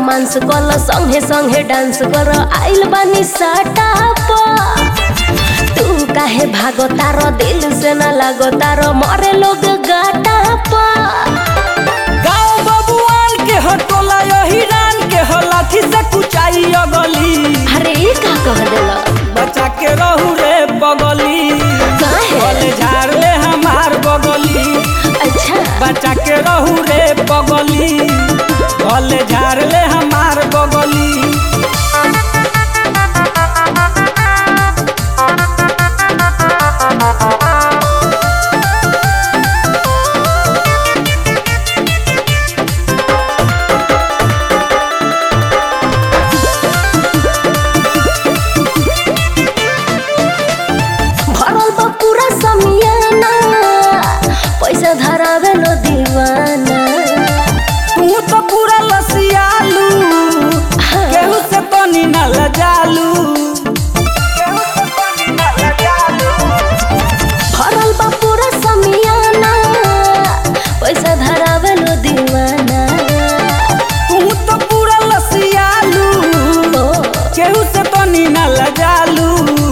Romance कल संगे संगे डांस कर आइल बानी साटा तू काहे भागो तारो दिल से न लागो तारो मरे लोग गाटा पा गाँव बबुआन के हटोला यही रान के हो लाठी से कुचाई अगली अरे ई का कह देला बचा के रहू रे बगली काहे? बोले झाड़ ले हमार बगली अच्छा बचा के रहू रे बगली बोले झाड़ ले हमार बगली भरल बा पूरा समियाना पैसा धरावे लो दीवाना तू तो पूरा लसियालू केहू से तनी न लजालू केहू से तनी न लजालू भरल बा पूरा समियाना पैसा धरावे लो दीवाना तू तो पूरा लसियालू ओ केहू से तनी न लजालू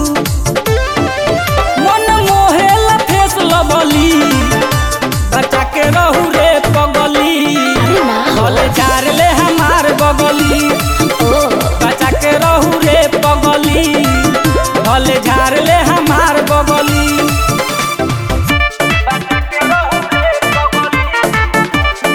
मन मोहेला फेस लबली बचा के रहू रे पगली अरे ना भले झाड़ ले हमार बगली ओ बचा के रहू रे पगली भले झाड़ ले हमार बगली बचा के रहू रे पगली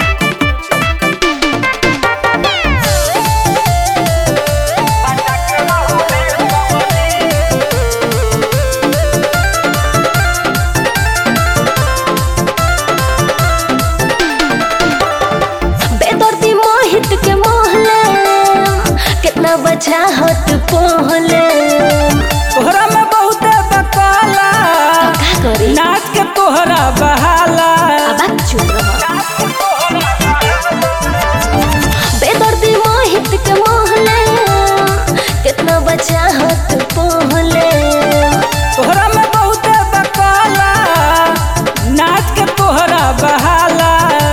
बचा के रहू रे पगली बेदर्दी मोहित के मोहले कितना बचा होत पोहले तोहरा में बहुत बकाला का करी नाच के तोहरा बहाला अब चुप रह बेदर्दी मोहित के मोहले कितना बचा होत पोहले तोहरा में बहुत बकाला नाच के तोहरा बहाला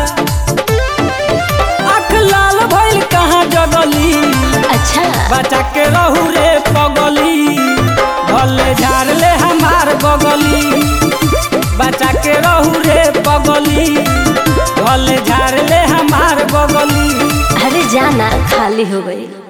आँख लाल भइल कहाँ जगली अच्छा बचा के रहू रे पगली भले झाड़ ले हमार बगली बचा के रहू रे पगली भले झाड़ ले हमार बगली अरे जाना खाली हो गई